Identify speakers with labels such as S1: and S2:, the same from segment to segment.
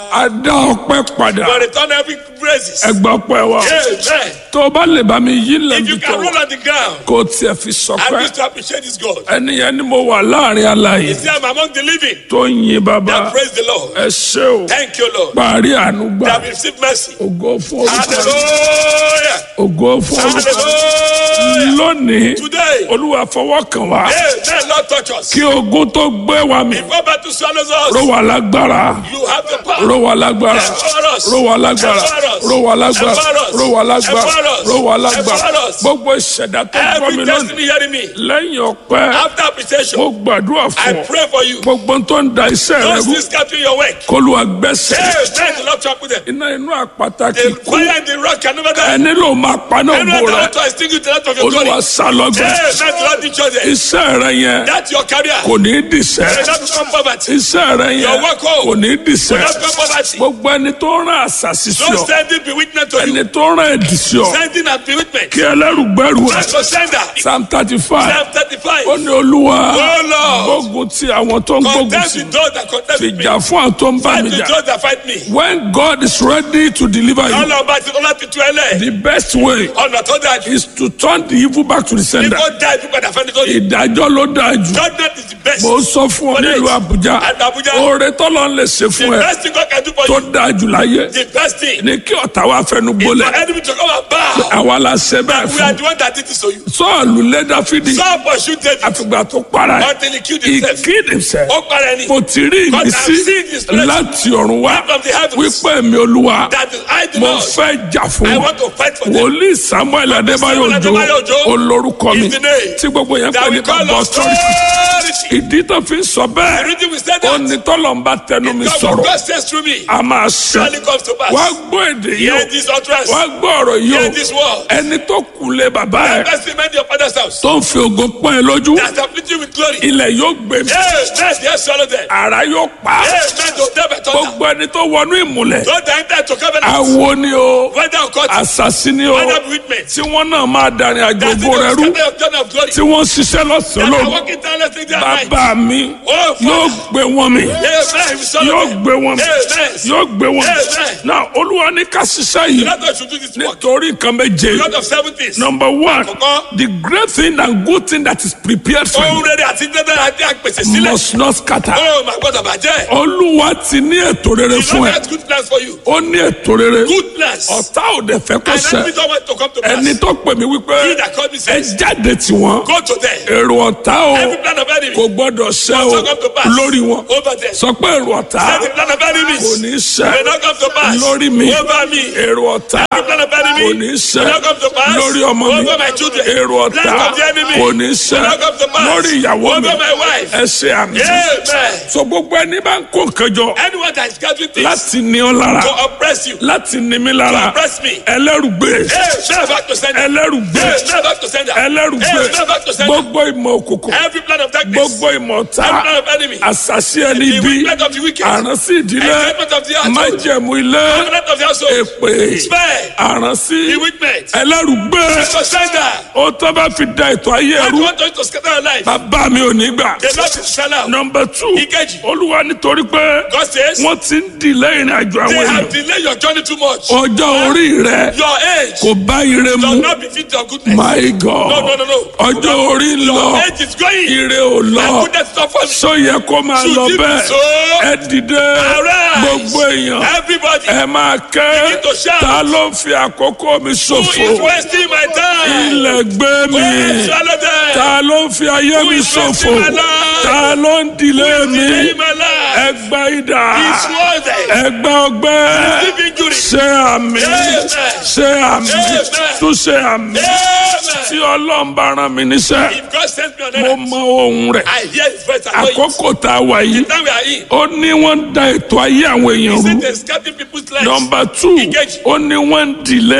S1: a dá ọpẹ́ padà
S2: will return every praises.
S1: ẹgbẹ́ ọpẹ́ wa
S2: Amen.
S1: tó o bá lè bá mi yí
S2: If
S1: lẹ́bi
S2: you
S1: tó
S2: can roll on the ground,
S1: kó o tiẹ̀ fi
S2: I
S1: sọpẹ́
S2: wish to appreciate this God.
S1: ẹni yẹn ni mo wà láàrin aláyè
S2: You see, I'm among the living.
S1: tó ń yin bàbá
S2: Now praise the Lord.
S1: ẹ ṣé o
S2: Thank you, Lord.
S1: parí àánú gbà
S2: They have received mercy.
S1: ògo fún orúkọ rẹ
S2: Hallelujah.
S1: ògo fún orúkọ rẹ
S2: Hallelujah.
S1: lónìí
S2: Today,
S1: olúwa fọwọ́ kàn wá
S2: Amen. Lord, touch us.
S1: kí ogun tó gbé wa mi
S2: Before battle swallows
S1: ró
S2: us,
S1: wa lágbára
S2: you have the power.
S1: ró wa lágbára
S2: Empower us.
S1: ró wa lágbára
S2: Empower us.
S1: ró wa lágbára
S2: Empower us.
S1: ró wa lágbára
S2: Empower us.
S1: ró wa lágbára
S2: Empower us.
S1: gbogbo ìṣẹ̀dá tó gbọ́ mi
S2: Every
S1: lónìí
S2: destiny hearing me.
S1: lẹ́yìn ọpẹ́
S2: After appreciation,
S1: mo gbàdúrà
S2: I
S1: fún ọ
S2: pray for you.
S1: gbogbo tó ń da iṣẹ́ rẹ
S2: Those
S1: rú
S2: things capturing your work.
S1: kólúwa gbẹ́sẹ̀
S2: Amen. The Lord talk with them.
S1: iná inú àpáta kì
S2: The
S1: í kú
S2: fire and the rock can never die.
S1: ẹni ló máa paná
S2: Anyone
S1: ògo
S2: that
S1: rẹ
S2: want to extinguish the light of your glory.
S1: olúwa sálọgbẹ
S2: Amen. The Lord teach us that.
S1: iṣẹ́ rẹ yẹn
S2: That's your career.
S1: kò ní í dìṣẹ́
S2: May not become poverty.
S1: iṣẹ́ rẹ yẹn
S2: Your work home.
S1: kò ní í dìṣẹ́
S2: May not become poverty.
S1: gbogbo ẹni tó rán àṣàṣì sí
S2: Don't
S1: ọ
S2: send it be witness to
S1: ẹni
S2: you.
S1: tó rán ẹ̀dì sí ọ
S2: Sending and be witness.
S1: kí ẹlẹ́rù gbẹ́rù ẹ̀
S2: That's your sender.
S1: psalm thirty five
S2: Psalm 35.
S1: ó ní olúwa
S2: Oh Lord.
S1: gbógun ti àwọn tó ń gbógun
S2: Contest
S1: sí
S2: with those that contest with me.
S1: fìjà fún àwọn tó ń bá
S2: Fight
S1: mi
S2: with
S1: jà
S2: those that fight me.
S1: when God is ready to deliver you
S2: Ọlọ́run bá ti ọlá ti tu ẹlẹ́.
S1: the best way
S2: Ọ̀nà tó dáa jù.
S1: is to turn the evil back to the sender
S2: Kíkó dá ibi padà fẹ́ni tó yẹ.
S1: ìdájọ́ ló dáa jù
S2: Judgment is the best.
S1: mo sọ fún ọ nílùú Àbújá
S2: At Abuja.
S1: oore tọ́lọ́ ń lè ṣe
S2: The
S1: fún ẹ
S2: best thing God can do for
S1: tó
S2: you.
S1: dáa jù láyé
S2: The best thing.
S1: ní kí ọ̀tá wa fẹnu
S2: Is for
S1: gbólẹ̀
S2: enemy to come and bow.
S1: àwa la ṣe bẹ́ẹ̀
S2: We are
S1: fún
S2: the one that did this to you.
S1: sọ́ọ̀lù lé Dáfídì
S2: Saul pursued David
S1: àfìgbà tó para ẹ̀
S2: until he killed
S1: he
S2: himself.
S1: killed himself
S2: Ó para ẹni.
S1: mo ti rí
S2: God, I've
S1: ìmísí
S2: seen this place
S1: láti ọ̀run wá
S2: from the heavens.
S1: wípé mi olúwa
S2: That is I do
S1: mo
S2: not.
S1: fẹ́ jà fún
S2: I
S1: wọn
S2: want to fight for them.
S1: wòlíì Samuel Adébáyọ̀
S2: Samuel
S1: Òjó
S2: Adébáyọ̀ Òjó
S1: olórúkọ mi
S2: is the name
S1: tí gbogbo yẹn
S2: That
S1: pè ní
S2: we call
S1: bàbá
S2: us
S1: authority
S2: authority.
S1: ìdí tó fi ń sọ
S2: The
S1: bẹ́ẹ̀
S2: reason we said
S1: ó
S2: that.
S1: ní tọ́lọ́mbà tẹnu mi
S2: God
S1: sọ̀rọ̀
S2: God says through me.
S1: a máa ṣe
S2: Surely comes to pass.
S1: wá gbọ́ èdè yìí
S2: Hear
S1: o
S2: this utterance.
S1: wá gbọ́ ọ̀rọ̀ yìí
S2: Hear
S1: o
S2: this word.
S1: ẹni tó kúlẹ̀ bàbá ẹ̀
S2: Best remain your father's house.
S1: tó ń fi ògo pọ́n ẹ lójú
S2: That afflict you with glory.
S1: ilẹ̀ yóò gbé mi
S2: Yes, yes, yes, swallow them.
S1: ara yóò pa á
S2: Yes, men to them by thunder.
S1: gbogbo ẹni tó wọnú ìmùlẹ̀
S2: Don't enter to covenant.
S1: awo ni o
S2: Whether or cut.
S1: àṣàṣì ni o
S2: Whether witness.
S1: tí wọ́n náà máa darin àjò
S2: That's the
S1: ògo rẹ rú
S2: journey of journey of glory.
S1: tí wọ́n ṣiṣẹ́ lọ́sàn-án
S2: That are
S1: lóru
S2: walking tirelessly day and night.
S1: bàbá mi
S2: Oh,
S1: yóò
S2: Father.
S1: gbé wọn mi
S2: Amen. We swallow
S1: yóò
S2: them.
S1: gbé wọn mi
S2: Amen.
S1: yóò gbé wọn mi
S2: Amen.
S1: náà olúwa ní ká ṣiṣẹ́ yìí
S2: Let us should do this work.
S1: nítorí nǹkan méje
S2: God of seven things.
S1: number one
S2: Àkọ́kọ́.
S1: the great thing and good thing that is prepared for
S2: Ohun
S1: you
S2: rere àti dandan àti àpèsè sílẹ̀.
S1: must not scatter
S2: Oh, my God, àbàjẹ́.
S1: olúwa ti ní ètò rere
S2: The
S1: fún
S2: Lord
S1: ẹ
S2: has good plans for you.
S1: ó ní ètò rere
S2: Good plans.
S1: ọ̀tá ò dẹ̀ fẹ́ kó
S2: And
S1: ṣẹ
S2: enemy don't want to come to pass.
S1: ẹni tó pè mí wípé
S2: He that called me
S1: ẹ
S2: says,
S1: jáde tí wọn
S2: Go to them.
S1: èrò ọ̀tá o
S2: Every plan of enemy.
S1: kò gbọ́dọ̀ ṣẹ o
S2: Must not come to pass.
S1: lórí wọn
S2: Over them.
S1: sọ pé èrò ọ̀tá
S2: Every plan of enemies.
S1: kò ní ṣẹ
S2: May not come to pass.
S1: lórí mi
S2: Over me.
S1: èrò ọ̀tá
S2: Every plan of enemy.
S1: kò ní ṣẹ
S2: May not come to pass.
S1: lórí ọmọ mi
S2: Over my children.
S1: èrò ọ̀tá
S2: Plans of the enemy.
S1: kò ní ṣẹ
S2: May not come to pass.
S1: lórí ìyàwó mi
S2: Over my wife.
S1: ẹ ṣe àmì
S2: Amen.
S1: sọ gbogbo ẹni bá ń kó nǹkan jọ
S2: Anyone that is gathering things
S1: láti ní ọ lára
S2: to oppress you, to
S1: láti ní mi lára
S2: oppress me.
S1: ẹlẹ́rùgbé
S2: Hey, never back to sender.
S1: ẹlẹ́rùgbé
S2: Hey, never back to sender.
S1: ẹlẹ́rùgbé
S2: Hey, never back to sender.
S1: gbogbo ìmọ̀ òkùnkùn
S2: Every plan of darkness.
S1: gbogbo ìmọ̀ ọ̀tá
S2: Every plan of enemy.
S1: àṣàṣì ẹni
S2: The
S1: bí
S2: wickedness of the wicked.
S1: àránsí ìdílé
S2: Enchantment of the household.
S1: májẹ̀mú ilé
S2: Covenant of the household.
S1: èpè
S2: Spare.
S1: àránsí
S2: Bewitchment.
S1: ẹlẹ́rùgbé
S2: To sender.
S1: ó tọ́ bá fi da ètò ayé
S2: God
S1: ẹrú
S2: want us to scatter our life.
S1: bàbá mi ò ní gbà.
S2: The Lord is fell out.
S1: nọmba two
S2: Ìkejì.
S1: olúwa nítorí pé
S2: God says,
S1: wọ́n ti ń dìlẹ́ ìrìn àjò
S2: they
S1: àwọn
S2: have
S1: èèyàn
S2: delayed your journey too much.
S1: ọjọ́ orí rẹ
S2: Your age
S1: kò bá ire
S2: does
S1: mu
S2: not befit your goodness.
S1: my god
S2: No, no, no, no.
S1: ọjọ́ orí ń lọ
S2: Your age is going.
S1: ire ò
S2: And
S1: lọ
S2: goodness is not for me.
S1: sọ yẹ kó máa
S2: Should
S1: lọ
S2: it be
S1: bẹ́ẹ̀
S2: so?
S1: ẹ dìde
S2: Arise.
S1: gbogbo èèyàn
S2: Everybody
S1: ẹ máa kẹ́
S2: Begin to shout.
S1: ta ló ń fi àkókò mi
S2: who is
S1: ṣòfò
S2: wasting my time.
S1: ilẹ̀ gbé mi
S2: Go swallow them.
S1: ta ló ń fi ayé mi
S2: is
S1: ṣòfò
S2: wasting my life?
S1: ta ló ń dìlé mi
S2: Delay my life.
S1: ẹgbẹ́ ìdá
S2: It's worth it.
S1: ẹgbẹ́ ọgbẹ́
S2: Deep injury.
S1: ṣe àmì
S2: Amen.
S1: ṣe àmì
S2: Amen.
S1: tún ṣe àmì tí
S2: Amen.
S1: ọlọ́run bá rán mi níṣẹ́
S2: If God sends me on
S1: mo
S2: earth,
S1: mọ ohun rẹ̀
S2: I hear his voice and know it.
S1: àkókò tá a wà yìí
S2: Now we are in.
S1: ó ní wọ́n ń da ètò ayé àwọn èèyàn
S2: He
S1: rú
S2: said they're scatting people's lives.
S1: nọmba two
S2: Engage.
S1: ó ní wọ́n ń dìlé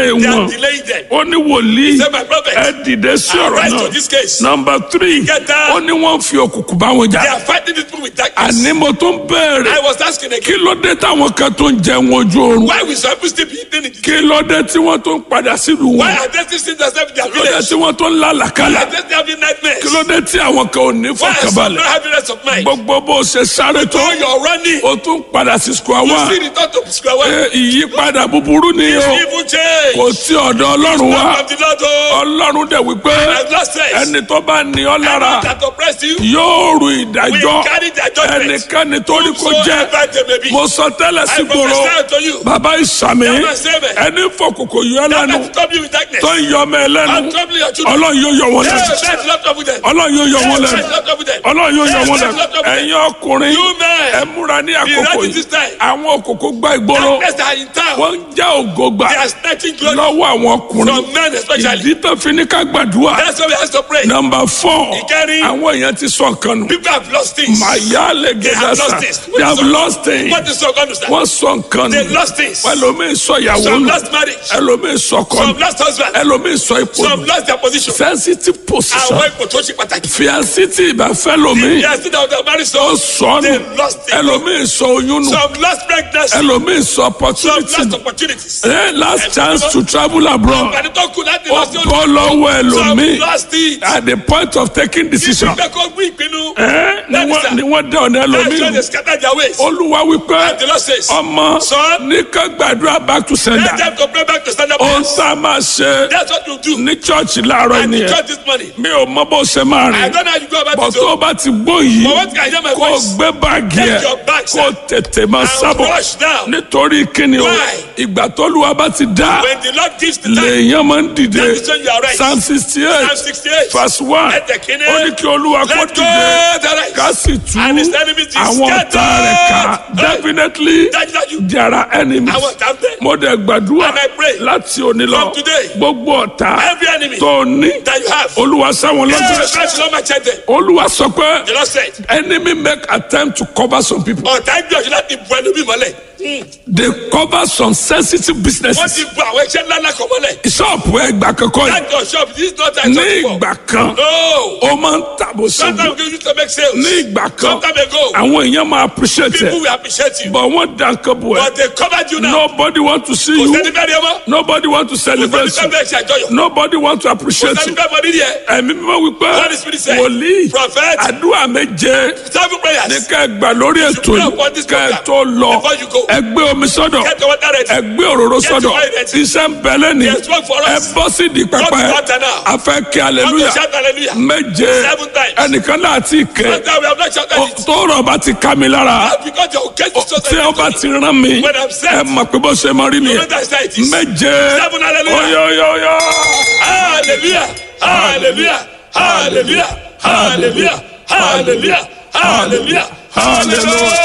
S1: delay
S2: They are
S1: wọn
S2: delaying them.
S1: ó ní wòlíì
S2: Say, my prophet,
S1: ẹ dìde sí ọ̀rọ̀
S2: arise
S1: náà
S2: to this case.
S1: nọmba three
S2: Ìkẹta.
S1: ó ní wọ́n fi òkùnkùn bá wọn
S2: They
S1: jà
S2: are fighting this people with darkness.
S1: àní mo tó ń béèrè
S2: I was asking
S1: kí
S2: again,
S1: ló dé táwọn kan tó ń jẹun ojú oorun
S2: why we some people still be eating it?
S1: kí ló dé tí wọ́n tó ń padà sílùú
S2: Why
S1: wọn
S2: are they still seeing themselves in their
S1: kí ló dé
S2: village?
S1: tí wọ́n tó ń
S2: Why
S1: lálàkálà
S2: are they still having nightmares?
S1: kí ló dé tí àwọn kan ò ní
S2: Why are some
S1: fọkànbalẹ̀
S2: not having rest of mind?
S1: gbogbo bó ṣe sáré tó
S2: So you're running.
S1: o tún padà sí square
S2: You
S1: one
S2: see return to square one.
S1: Ẹ, ìyípadà búburú ni o
S2: Evil change.
S1: kò tí ọ̀dọ̀ ọlọ́run wá
S2: From the Lord, oh,
S1: ọlọ́run dẹ̀ wípé
S2: I've lost sense.
S1: ẹni tó bá ní ọ lára
S2: That oppressed you,
S1: yóò rù
S2: we
S1: ìdájọ́
S2: carry their judgment.
S1: ẹnikẹ́ni tó ní kó jẹ́
S2: Whosoever they may be.
S1: mo sọ tẹ́lẹ̀ sí
S2: I
S1: gbòòrò
S2: prophesy to you.
S1: bàbá ìsàmì
S2: That man say, man.
S1: ẹni fọkòkò yọ
S2: That
S1: lẹ́nu
S2: man trouble you with darkness.
S1: tó ń yọ ọmọ ẹ lẹ́nu
S2: And trouble your children.
S1: ọlọ́run yóò yọ wọn
S2: Yeah,
S1: lẹ́nu
S2: that's not trouble them.
S1: ọlọ́run yóò yọ wọn
S2: Yeah,
S1: lẹ́nu
S2: that's not trouble them.
S1: ọlọ́run yóò yọ
S2: Yeah,
S1: wọn
S2: that's
S1: lẹ́nu
S2: not trouble them.
S1: ẹ̀yin ọkùnrin
S2: You men.
S1: ẹ múra ní àkókò
S2: ready
S1: yìí
S2: this time.
S1: àwọn òkòkò gba ìgboro
S2: Darkness that are in town.
S1: wọ́n ń já ògo gbà
S2: They are snatching glory
S1: lọ́wọ́ àwọn ọkùnrin
S2: from men especially.
S1: ìdí tó fi ní ká gbàdúrà
S2: That's why we have to pray.
S1: nọmba four
S2: Ìkẹrin.
S1: àwọn èèyàn ti sọ nǹkan nù
S2: People have lost things.
S1: màyà lè
S2: They have
S1: gẹ̀dá
S2: lost
S1: sa
S2: things.
S1: they have lost things
S2: What is so understand?
S1: wọ́n sọ nǹkan
S2: They
S1: nù
S2: lost things.
S1: ẹlòmíì sọ ìyàwó
S2: Some
S1: nù
S2: lost marriage.
S1: ẹlòmíì sọ ọkọ
S2: Some
S1: nù
S2: lost husband.
S1: ẹlòmíì sọ ipò
S2: Some
S1: nù
S2: lost their position.
S1: sensitive position
S2: Àwọn ipò tó ṣe pàtàkì.
S1: fiancé tí ìbá fẹ́ lòmíì
S2: They are still out there married
S1: ó
S2: so.
S1: sọ nù
S2: They lost it.
S1: ẹlòmíì sọ oyún nù
S2: Some lost pregnancy.
S1: ẹlòmíì sọ
S2: Some
S1: opportunity
S2: lost
S1: nù
S2: opportunities.
S1: Eh, last chance to travel abroad
S2: Àǹfààní tó kù láti
S1: ó
S2: lọ sí
S1: bọ́ lọ́wọ́
S2: Some
S1: ẹlòmíì
S2: lost it.
S1: at the point of taking decision
S2: Ìgbẹ́ kó gbé ìpinnu.
S1: Eh, ni
S2: That is
S1: wọ́n-
S2: a-
S1: ni wọ́n dá ọ̀nà
S2: That's why
S1: ẹlòmíì
S2: they
S1: nù
S2: scatter their ways.
S1: olúwa wípé
S2: The Lord says,
S1: ọmọ
S2: Son,
S1: ní ká gbàdúrà back to
S2: let
S1: sender
S2: them to pray back to stand up.
S1: ohun tá a máa ṣe
S2: That's what you do.
S1: ní chọ́ọ̀chì láàárọ̀
S2: And you
S1: ènìyàn
S2: church this morning.
S1: mi ò mọ bó ṣe máa
S2: I
S1: rìn
S2: don't know how you go about
S1: bọ̀
S2: it.
S1: tó o
S2: so-
S1: bá ti gbó yìí
S2: But what can I hear my
S1: kó o
S2: voice?
S1: gbé báàgì
S2: Take
S1: ẹ̀
S2: your bags,
S1: kó o tètè máa
S2: And
S1: sábọ̀
S2: rush now.
S1: nítorí kíni o
S2: Why?
S1: ìgbà tólúwa bá ti dá
S2: When the Lord gives the time,
S1: lèèyàn máa ń dìde
S2: that is when you are right.
S1: psalm sixty
S2: Psalm
S1: eight
S2: 68.
S1: verse one
S2: Let the king
S1: ó ní kí olúwa kó
S2: Let
S1: dìde
S2: God arise.
S1: ká sì tú
S2: And his enemies be
S1: àwọn ọ̀tá rẹ̀ ká
S2: scattered.
S1: definitely
S2: Dájúdájú.
S1: there are enemies
S2: Àwọn ọ̀tá ń bẹ.
S1: mo dẹ̀ gbàdúrà
S2: And I pray
S1: láti òní lọ
S2: from today,
S1: gbogbo ọ̀tá
S2: Every enemy
S1: tó ní
S2: that you have.
S1: olúwa sáwọn
S2: Yes,
S1: lọ́jọ́
S2: that's not my child there.
S1: olúwa sọ pé
S2: The Lord said,
S1: enemy make attempt to cover some people
S2: ọ̀tá gbìyànjú láti bu ẹlòmíì mọ́lẹ̀.
S1: they cover some sensitive
S2: Wọ́n
S1: businesses
S2: ti bu àwọn iṣẹ́ ńlá ńlá kan mọ́lẹ̀.
S1: ṣọ́ọ̀pù ẹgbà kankan yìí
S2: That your shop, this is not that
S1: ní
S2: shop before.
S1: ìgbà kan
S2: No.
S1: ó máa ń tàbó
S2: Sometimes
S1: sógun
S2: we used to make sales.
S1: ní ìgbà kan
S2: Sometime ago,
S1: àwọn èèyàn máa appreciate
S2: people
S1: ẹ
S2: will appreciate you.
S1: but wọ́n dá nǹkan bò ẹ́
S2: But they covered you now.
S1: nobody want to see
S2: Kò
S1: you
S2: sẹ́ni bẹ́ẹ̀ ni ẹ mọ́.
S1: nobody want to
S2: Kò sẹ́ni
S1: celebrate
S2: bẹ́ẹ̀
S1: you
S2: bẹ́ẹ̀ ṣe àjọyọ̀.
S1: nobody want to
S2: Kò
S1: appreciate
S2: sẹ́ni
S1: you
S2: bẹ́ẹ̀ mọ nídìí ẹ̀.
S1: ẹ̀mí mímọ́ wípé
S2: What is spirit say?
S1: wòlíì
S2: Prophet.
S1: àdúrà méje
S2: Seven
S1: ní
S2: prayers.
S1: ká ẹ gbà lórí ètò
S2: pray
S1: yìí
S2: upon this
S1: ká ẹ
S2: program
S1: tó lọ
S2: before you go.
S1: ẹ gbé omi sọ́dọ̀
S2: Get your water ready.
S1: ẹ gbé òróró
S2: Get
S1: sọ́dọ̀
S2: your oil ready.
S1: iṣẹ́ ń bẹ lẹ́ni
S2: There's work for
S1: ẹ
S2: us.
S1: bọ́ sí di pẹpẹ
S2: Go to water now.
S1: a fẹ́ kí
S2: Want
S1: aleluya
S2: to shout hallelujah.
S1: méje
S2: Seven times.
S1: ẹnìkan náà ti kẹ
S2: Sometimes we have not shouted it.
S1: tọ́rọ̀ bá ti ká mi lára
S2: That's because your case is so
S1: tí ó bá ti rán mi
S2: When I'm set.
S1: ẹ mọ̀ pé bó ṣe máa rí
S2: You know
S1: nìyẹn
S2: that's how it is.
S1: méje
S2: Seven hallelujah.
S1: oyoyoyo
S2: Hallelujah. Hallelujah. Hallelujah. Hallelujah. Hallelujah. Hallelujah. Hallelujah.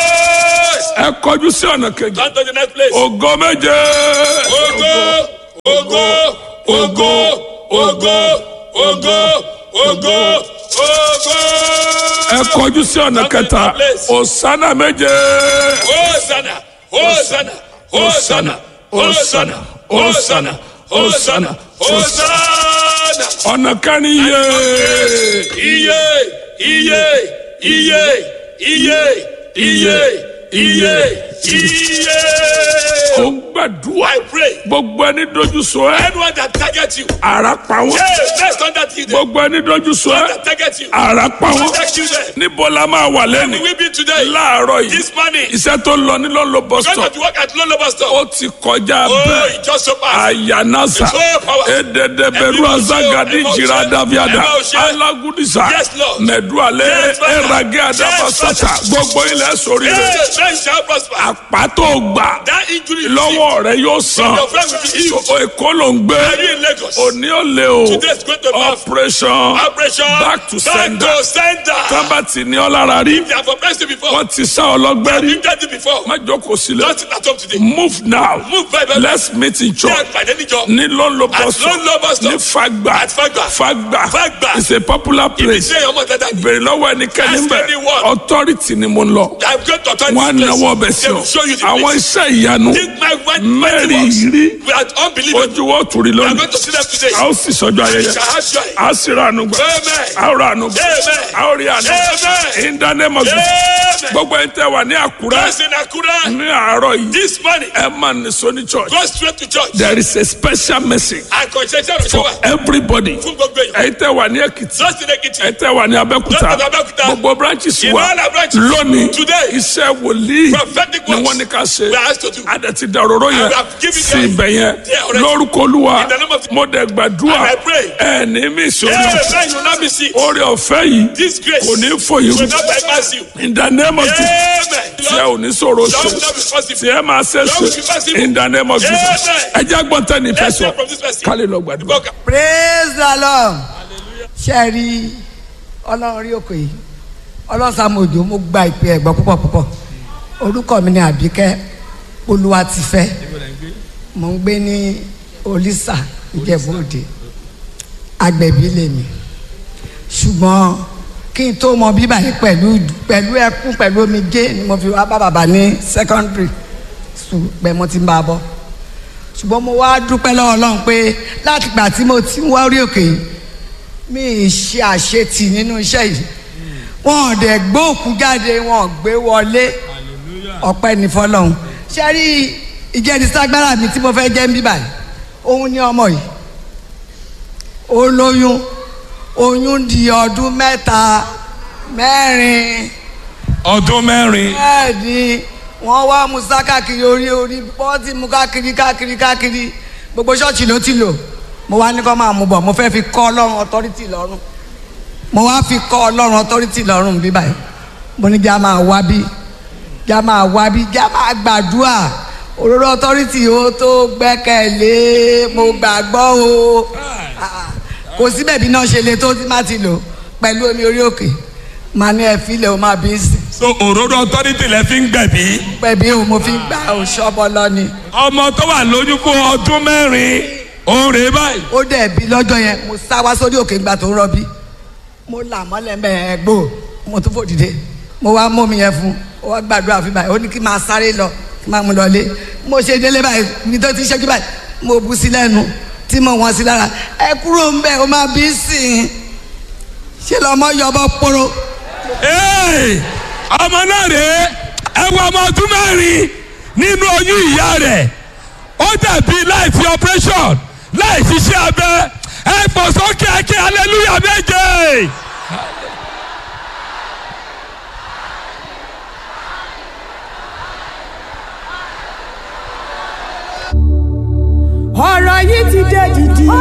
S1: ẹ kọjú sí ọ̀nà kejì
S2: Come to the next place.
S1: ògo méje
S2: Ogo, ogo, ogo, ogo, ogo, ogo, ogo.
S1: ẹ kọjú sí ọ̀nà kẹta òsánà méje
S2: Hosanna, Hosanna, Hosanna, Hosanna, Hosanna, Hosanna, Hosanna.
S1: ọ̀nà kẹrin yé
S2: Iye, iye, iye, iye, iye, iye, iye.
S1: ó ń gbàdúrà
S2: I pray.
S1: gbogbo ẹni dojú sọ ẹ
S2: Anyone that targets you,
S1: ara pa wọn
S2: hey, let's not that you them.
S1: gbogbo ẹni dojú sọ ẹ
S2: That targets you,
S1: ara pa wọn
S2: protect you them.
S1: níbo la máa wà lẹ́nu
S2: We will be today,
S1: láàárọ̀ yìí
S2: this morning.
S1: iṣẹ́ tó lọ ní lọ́nlọ́
S2: Going
S1: bọ́sítọ̀
S2: to work at Lolo Bus
S1: ó
S2: Stop.
S1: ti kọjá
S2: Oh,
S1: bẹ́ẹ̀
S2: it just so fast.
S1: ayanasa
S2: It's so powerful.
S1: ededebẹru
S2: Ẹ̀mí
S1: azagadi
S2: ọ̀ṣẹ́,
S1: jira
S2: ẹ̀mí
S1: daviada
S2: ọ̀ṣẹ́.
S1: alagudisa
S2: Yes, Lord.
S1: mẹdualẹ
S2: Yes, Father.
S1: erage adabasata
S2: Yes,
S1: gbogbo ilẹ̀ sórí
S2: Hey,
S1: rẹ̀
S2: man shall prosper.
S1: àpàtó gbà
S2: That injury is
S1: lọ́wọ́ rẹ̀ yóò san
S2: Your friend will be healed.
S1: O- èkó ló ń gbé
S2: Are you in Lagos?
S1: òní ò lè o
S2: Today is going to be
S1: operation
S2: operation
S1: back to sender
S2: Back to sender.
S1: tábàtì ní ọlára rí
S2: They have oppressed you before.
S1: wọ́n ti sá ọlọ́gbẹ́ rí
S2: You did it before.
S1: má jókòó sílẹ̀
S2: Don't sit at home today.
S1: move now
S2: Move very well.
S1: let's meet in church
S2: Yeah, by any job.
S1: ní lọ́nlọ́
S2: At
S1: bọ́sọ̀
S2: Lolo Bus
S1: ní
S2: Stop.
S1: fagba
S2: At Fagba.
S1: fagba
S2: Fagba.
S1: is a popular place
S2: Say your mother that
S1: bèrè lọ́wọ́ ẹnikẹ́ni
S2: Ask
S1: bẹ̀
S2: anyone.
S1: authority ni mo ń lọ
S2: I'm going to turn
S1: wọn á
S2: this
S1: náwó
S2: place.
S1: ọbẹ̀ sí
S2: They
S1: ọ ọ
S2: Show you the
S1: àwọn
S2: place.
S1: iṣẹ́ ìyanu
S2: This my white
S1: mẹ́rin
S2: works.
S1: rí
S2: We are unbelievable.
S1: ojú wọ́n tún rí
S2: We are
S1: lónìí
S2: going to see them today.
S1: a ó sì sọjọ́ ayẹyẹ
S2: Shall have joy.
S1: a sì ra àánú gbà
S2: Amen.
S1: a ó ra àánú gbà
S2: Amen.
S1: a ó rí àánú
S2: Amen.
S1: in the name of Jesus
S2: Amen.
S1: gbogbo ẹni tẹ́ wà ní àkúrẹ́
S2: Those in Akura,
S1: ní àárọ̀ yìí
S2: this morning,
S1: ẹ máa nìṣó ní church
S2: go straight to church.
S1: there is a special message
S2: Àkànṣe iṣẹ́
S1: for
S2: ìrọ̀ṣẹ́ wa
S1: everybody
S2: fún gbogbo èèyàn.
S1: ẹ̀yin tẹ́ wà ní èkìtì
S2: Those in Ekiti,
S1: ẹ̀yin tẹ́ wà ní abẹ́òkúta
S2: Those in Abẹ́òkúta.
S1: gbogbo branches
S2: In
S1: wa
S2: all our branches.
S1: lónìí
S2: Today.
S1: iṣẹ́ wòlíì
S2: prophetic
S1: ni
S2: works
S1: wọ́n ní ká ṣe
S2: we are asked to do.
S1: adẹ̀tí dàróró yẹn
S2: And we have given
S1: sí
S2: them
S1: ibẹ̀ yẹn
S2: there already.
S1: lórúkọ olúwa
S2: In the name of the-
S1: mo dẹ̀ gbàdúrà
S2: And I pray.
S1: ẹ̀ ní mí ìṣòro
S2: Amen. You will not be sick.
S1: oore ọ̀fẹ́ yìí
S2: This grace
S1: kò ní fòyìn
S2: will not bypass you.
S1: in the name of Jesus
S2: Amen.
S1: tí ẹ ò ní sọ̀rọ̀
S2: That will
S1: ṣe
S2: not be
S1: tí
S2: possible.
S1: ẹ máa ṣe
S2: That will be
S1: ṣe
S2: possible.
S1: in the name of Jesus
S2: Amen.
S1: ẹ jẹ́ gbọ́n tẹ́ ní
S2: Let's
S1: fẹsọ̀
S2: hear from this person.
S1: kálí lọ gbàdúrà.
S2: Boka.
S3: praise the lord ṣe rí ọlọ́run rí òkè yìí ọlọ́run sàmójó mo gba ìpè ẹ̀gbọ́n púpọ̀ púpọ̀ orúkọ mi ni àbíkẹ́ olúwatifẹ́ mo ń gbé ní olísà ìjẹ̀bú-òde agbẹ̀bí lèmi ṣùgbọ́n kí n tó mọ bíbà yìí pẹ̀lú pẹ̀lú ẹkún pẹ̀lú omijé ni mo fi wá bá bàbá ní secondary school pẹ̀ mo ti ń bá a bọ̀ ṣùgbọ́n mo wá dúpẹ́ lọ́wọ́ ọlọ́run pé láti gbà tí mo ti ń wá orí òkè yìí mi ì ṣe àṣetì nínú iṣẹ́ yìí wọn ò dẹ̀ gbé òkú jáde wọn ò gbé wọlé ọpẹ́ ní fọlọ́run ṣe rí ìjẹ́niságbára mi tí mo fẹ́ jẹ́ ń bí báyìí òun ní ọmọ yìí ó lóyún oyún di ọdún mẹ́ta mẹ́rin
S1: ọdún mẹ́rin
S3: bẹ́ẹ̀ ni wọ́n wá musa káàkiri orí orí bọ́ọ̀tì mu káàkiri káàkiri káàkiri gbogbo ṣọ́ọ̀ṣì ló ti lò mo wá ní kó máa mú bọ̀ mo fẹ́ fi kọ́ ọlọ́run ọtọ́rítì lọ́rùn mo wá fi kọ́ ọlọ́run ọtọ́rítì lọ́rùn bí báyìí mo ní já máa wá bí já máa wá bí já máa gbàdúrà òróró ọtọ́rítì ó tó gbẹ́kẹ̀lé mo gbàgbọ́ o Ah, kò síbẹ̀ bí náà ṣe le tó tí má ti lò pẹ̀lú omi orí òkè màá ní ẹ filẹ̀ o máa bí sí
S1: so òróró authority lẹ fi ń gbẹ̀bí
S3: pẹ̀bí o mo fi gbà o ṣọ́bọ lọ ni
S1: ọmọ tó wà lóyún fún ọdún mẹ́rin òun rèé báyìí.
S3: ó dẹ̀ bí lọ́jọ́ yẹn mo sá wá sórí òkè ìgbà tó ń rọbí mo là mọ́lẹ̀ mẹ́ẹ̀ gbò mo tún fò dìde mo wá mú mi yẹn fún ó wá gbàdúrà fún báyìí ó ní kí n máa sáré lọ kí n máa mú lọ lé mo ṣe délé báyìí mi tó ti ṣẹ́jú báyìí mo bu sí lẹ́nu tí mo wọ́n sí lára ẹ kúrò ń bẹ̀ ó máa bí sìn ṣe lọ́mọ yọbọ poro
S1: Hey! ọmọ náà rèé ẹ wọ ọmọ ọdún mẹ́rin nínú oyún ìyá rẹ̀ ó dàbí láì fi operation láì ṣiṣẹ́ abẹ ẹ pọ̀ sókè ẹkẹ hallelujah méje.
S4: ọ̀rọ̀ yìí ti dé dìdì.